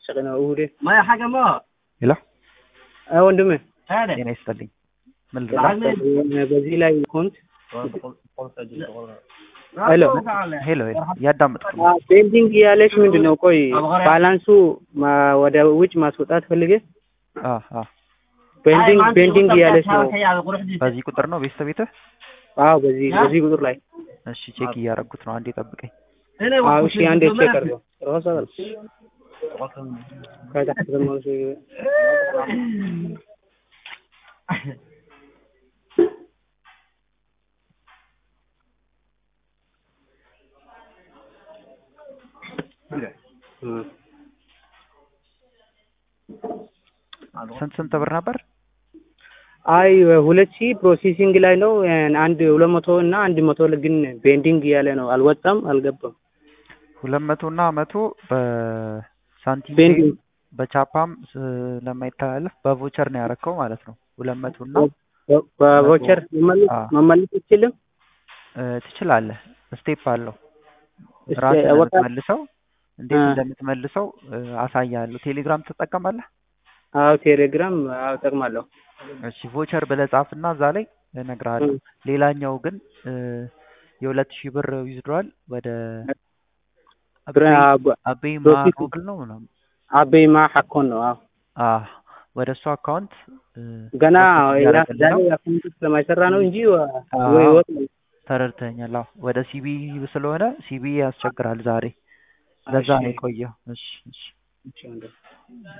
ነው እሑድ ما يا حاجة ما ሄሎ አ ወንድሜ هذا ጤና ይስጥልኝ። ምን ልርዳ? በዚህ ላይ ኮንት ሄሎ ሄሎ ሄሎ እያዳመጥኩ ነው። ቤንዲንግ ያለች ምንድን ነው? ቆይ ባላንሱ ማ- ወደ ውጭ ማስወጣት ፈልጌ አ አ ቤንዲንግ ቤንዲንግ ያለች ነው። በዚህ ቁጥር ነው ቤተሰብ ቤትህ? አዎ በዚህ በዚህ ቁጥር ላይ እሺ ቼክ እያደረጉት ነው። አንዴ ጠብቀኝ። አዎ እሺ አንዴ ቼክ አድርገው ሮሳ ከታች ደግሞ እም ስንት ስንት ብር ነበር? አይ ሁለት ሺህ ፕሮሴሲንግ ላይ ነው። አንድ ሁለት መቶ እና አንድ መቶ ግን ቤንዲንግ እያለ ነው። አልወጣም፣ አልገባም። ሁለት መቶ እና መቶ በሳንቲም ቤንዲንግ በቻፓም ስለማይተላለፍ በቮቸር ነው ያረከው ማለት ነው። ሁለት መቶ እና በ- በቮቸር መመለስ አዎ። መመለስ አይችልም። እ፣ ትችላለህ። ስቴፕ አለው። እስኪ ራስህ ነው ወጣ- የምትመልሰው። እንዴት አ። እንደምትመልሰው እ፣ አሳያለሁ። ቴሌግራም ትጠቀማለህ? አዎ ቴሌግራም አዎ እጠቅማለሁ። እሺ ቮቸር ብለህ ጻፍና እዛ ላይ እነግርሃለሁ። እም። ሌላኛው ግን እ፣ የሁለት ሺህ ብር ዊዝድሯል ወደ ብረ- አቤ አብ- አቤ ፕሮፊት ማሮብል ነው ምናምን አቤማ ሐኮን ነው። አዎ አ ወደ እሱ አካውንት እ፣ ገና ፕሮሰስ ያ- እያደረግን ዛሬ ነው። አካውንት ስለማይሰራ ነው እንጂ ወ- አዎ። ወይ ይወጣል። ተረድተኛል። አዎ ወደ ሲቢ ስለሆነ ሲቢ ያስቸግራል ዛሬ። ለዛ ነው እሺ። የቆየው። እሺ እሺ እሺ ወንድም።